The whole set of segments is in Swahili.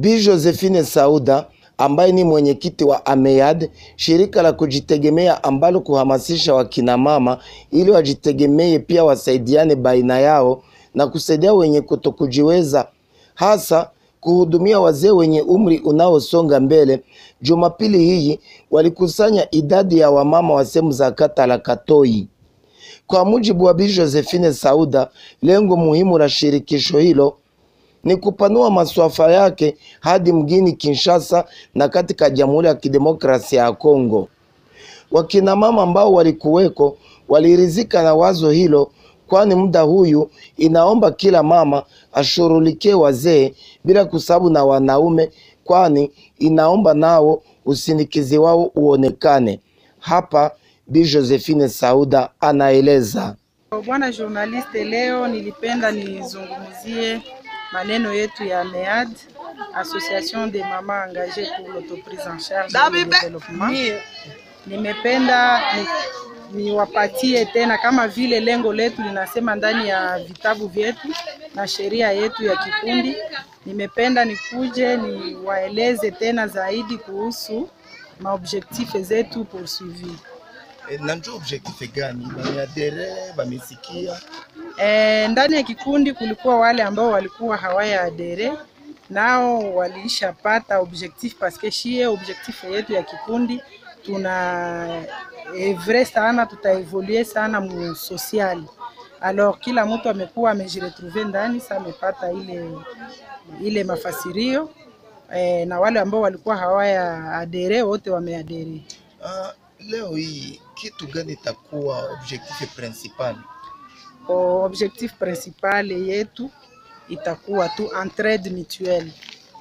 Bi Josephine Sauda ambaye ni mwenyekiti wa AMEAD, shirika la kujitegemea ambalo kuhamasisha wakina mama ili wajitegemee, pia wasaidiane baina yao na kusaidia wenye kutokujiweza, hasa kuhudumia wazee wenye umri unaosonga mbele. Jumapili hii walikusanya idadi ya wamama wa sehemu za kata la Katoi. Kwa mujibu wa Bi Josephine Sauda, lengo muhimu la shirikisho hilo ni kupanua maswafa yake hadi mjini Kinshasa na katika Jamhuri ya Kidemokrasia ya Kongo. Wakina mama ambao walikuweko walirizika na wazo hilo, kwani muda huyu inaomba kila mama ashughulikie wazee bila kusabu na wanaume, kwani inaomba nao usindikizi wao uonekane. Hapa Bi Josephine Sauda anaeleza. Bwana journaliste, leo nilipenda nizungumzie maneno yetu ya AMEAD, Association des Mamas Engagées pour l'Autoprise en Charge et le Développement. Nimependa ni- niwapatie tena kama vile lengo letu linasema ndani ya vitabu vyetu na sheria yetu ya kikundi. Nimependa nikuje niwaeleze tena zaidi kuhusu maobjektife zetu poursuivi. Na ndio objectif gani? Bameadere, bamesikia E, ndani ya kikundi kulikuwa wale ambao walikuwa hawaya adere nao walishapata objectif paske shie objectif yetu ya kikundi tuna evre sana, tutaevolue sana mu social. Alors kila mtu amekuwa amejiretrouve ndani, sa amepata ile ile mafasirio e, na wale ambao walikuwa hawaya adere wote wameadere. Ah, leo hii kitu gani itakuwa objectif principal? O, objectif principal yetu itakuwa tu entraide mutuelle.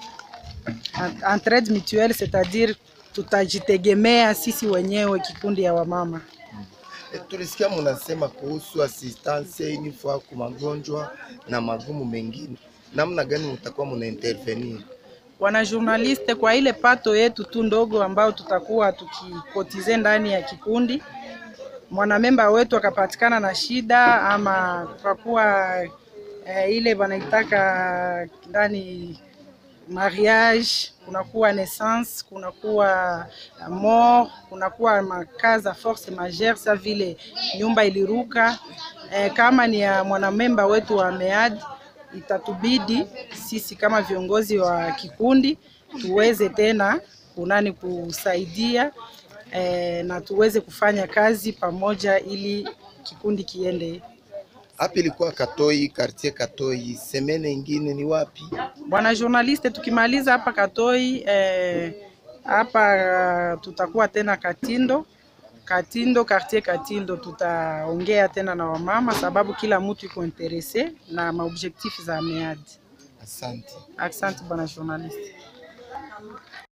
En- Entraide mutuelle c'est-à-dire tutajitegemea sisi wenyewe kikundi ya wamama. E, tulisikia munasema kuhusu assistance inifaa kwa magonjwa na magumu mengine, namna gani mutakuwa muna intervenir? Wana journaliste, kwa ile pato yetu tu ndogo ambayo tutakuwa tukikotize ndani ya kikundi, mwanamemba wetu akapatikana na shida ama kukakuwa eh, ile wanaitaka ndani mariage, kunakuwa naissance, kunakuwa mort, kunakuwa makaza force majeure, sa vile nyumba iliruka. Eh, kama ni ya mwanamemba wetu wa MEAD, itatubidi sisi kama viongozi wa kikundi tuweze tena kunani kusaidia eh, na tuweze kufanya kazi pamoja ili kikundi kiende Hapa ilikuwa Katoi, quartier Katoi. Semene ingine ni wapi? Bwana journaliste, tukimaliza hapa Katoi eh, hapa eh, tutakuwa tena Katindo Katindo, quartier Katindo, tutaongea tena na wamama sababu kila mtu iko interese na maobjectif za MEAD. Asante. Asante bwana journaliste.